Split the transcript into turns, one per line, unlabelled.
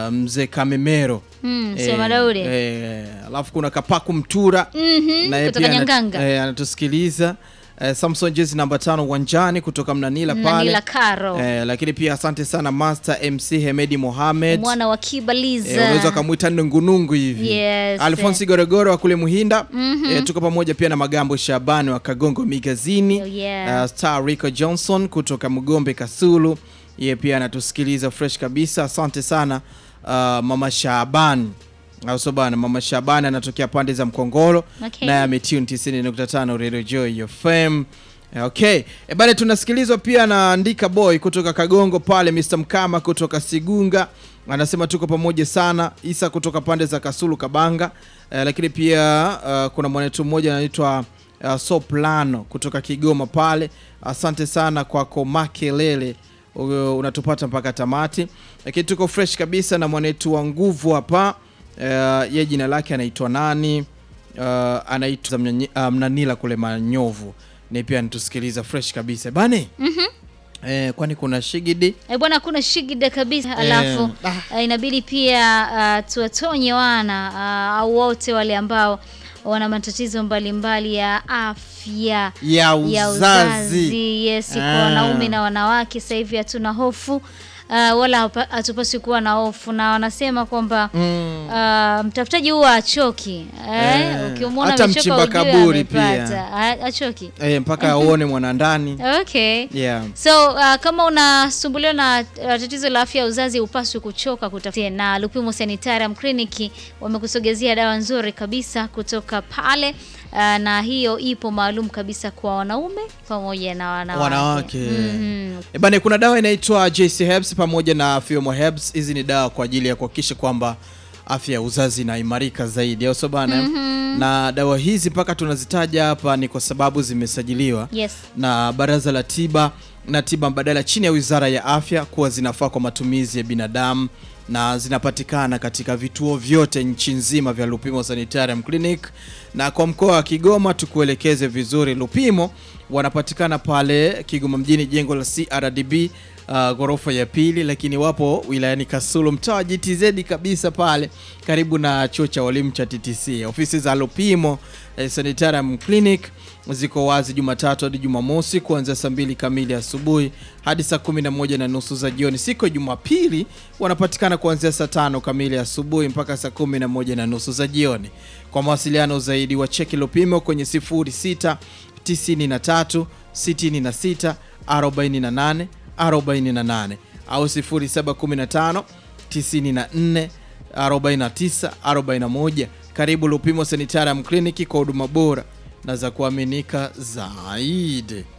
uh, mzee Kamemero
Mm, sio Madaudi.
eh, alafu kuna Kapaku Mtura
Mhm,
naye
kutoka
pia ana-
Nyanganga.
eh, anatusikiliza eh, Samson jezi namba tano uwanjani kutoka Mnanila pale
Mnanila Karo.
eh, lakini pia asante sana Master MC Hemedi Mohamed
Mwana wa
Eh,
Kibaliza.
unaweza ukamwita nungunungu hivi
Yes.
Alfonsi Gorogoro wa kule Muhinda eh, tuko pamoja pia na Magambo Shabani wa Kagongo Migazini
Oh, yeah.
uh, Star Rico Johnson kutoka Mgombe Kasulu yeye pia anatusikiliza fresh kabisa asante sana uh, Mama Shaban au sio bana Mama Shaban anatokea pande za Mkongoro
Okay.
naye ametune 90.5 Radio Joy FM Eh, Okay. E bana tunasikilizwa pia na Andika Boy kutoka Kagongo pale Mr. Mkama kutoka Sigunga anasema tuko pamoja sana Isa kutoka pande za Kasulu Kabanga eh, lakini pia uh, kuna mwanetu mmoja anaitwa uh, Soplano kutoka Kigoma pale asante sana kwako Makelele U- unatupata mpaka tamati lakini tuko fresh kabisa na mwanetu wa nguvu hapa uh, ye jina lake anaitwa nani uh, anaitwa Mnyanyi- uh, Mnanila kule Manyovu ni pia nitusikiliza fresh kabisa bane eh, kwani kuna shigidi
Eh, bwana kuna shigida kabisa alafu eh, inabidi pia uh, tuwatonye wana uh, au wote wale ambao wana matatizo mbalimbali ya afya
ya
ya
uzazi,
uzazi yes kwa
Ah.
wanaume na wanawake sasa hivi hatuna hofu uh, wala hapa- hatupaswi kuwa na hofu na wanasema kwamba
Mm.
uh, mtafutaji huwa achoki eh,
Eh,
ukimwona
hata
amechoka
mchimba
ujue
kaburi
amepata.
pia.
Ha- achoki
eh, mpaka auone mwanandani
okay
yeah.
So uh, kama unasumbuliwa na uh, tatizo la afya ya uzazi upaswi kuchoka kutafutia, na Lupimo Sanitarium Clinic wamekusogezea dawa nzuri kabisa kutoka pale uh, na hiyo ipo maalum kabisa kwa wanaume pamoja na wanawake.
wanawake
Mhm.
e bane kuna dawa inaitwa JC Herbs pamoja na Fiomo Herbs hizi ni dawa kwa ajili ya kuhakikisha kwamba afya ya uzazi inaimarika zaidi au sio bana na dawa hizi mpaka tunazitaja hapa ni kwa sababu zimesajiliwa
Yes.
na baraza la tiba na tiba mbadala chini ya wizara ya afya kuwa zinafaa kwa matumizi ya binadamu na zinapatikana katika vituo vyote nchi nzima vya Lupimo Sanitarium Clinic na kwa mkoa wa Kigoma tukuelekeze vizuri Lupimo wanapatikana pale Kigoma mjini jengo la CRDB uh, ghorofa ya pili lakini wapo wilayani Kasulu mtaa wa GTZ kabisa pale karibu na chuo cha walimu cha TTC ofisi za Lupimo eh, Sanitarium Clinic ziko wazi Jumatatu hadi Jumamosi kuanzia saa mbili kamili asubuhi hadi saa kumi na moja na nusu za jioni. Siku ya Jumapili wanapatikana kuanzia saa tano kamili asubuhi mpaka saa kumi na moja na nusu za jioni. Kwa mawasiliano zaidi wacheki Lupimo kwenye 06 93 66 48 48 au 0715 94 49 41. Karibu Lupimo Sanitarium Clinic kwa huduma bora na za kuaminika zaidi.